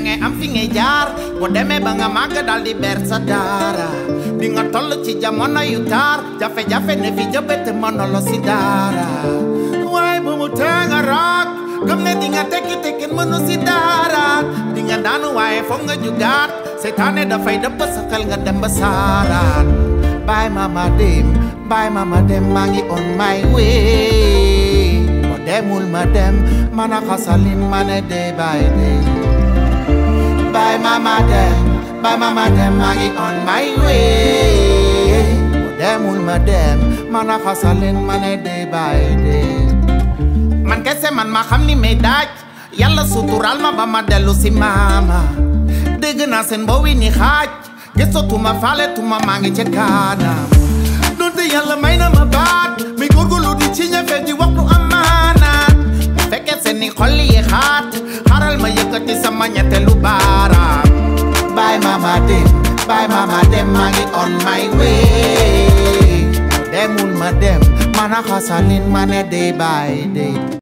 dangay am fi ngay jaar boo demee ba nga màgg dal di ber sa daara di nga toll ci jamono yu taar jafe-jafe ne fi jëbët mënolo si daara waaye bu mu tee nga raak gëm ne di nga tekki tekkin mënu si daara di nga daanu waaye foog nga jugaat seytaane dafay dëpp sa xel nga dem ba saaraat bàyyi mama dem bàyyi mama dem maa ngi on my way boo demul ma dem man a xasalin ma ne day by day bàyyi mama dem bàyyi mama dem maa ngi on my way boo demul ma dem man a xasalin ma ne day by day man kese man ma xam ni may daaj yàlla suturaal ma ba ma dellu si maama dégg naa seen mbowi ni xaaj gisatuma faale tuma maa ngi ca kaanam donte yàlla may na ma baat mi góorgóorlu di ci ñafe di waxtu amaanaat bu fekkee seen ni xol yi xaat xaral ma yëkkati sama ñetteelu baaraam bàyyi mama dem bàyyi mama dem maa ngi on my way demul ma dem mana xasalin ma ne day by day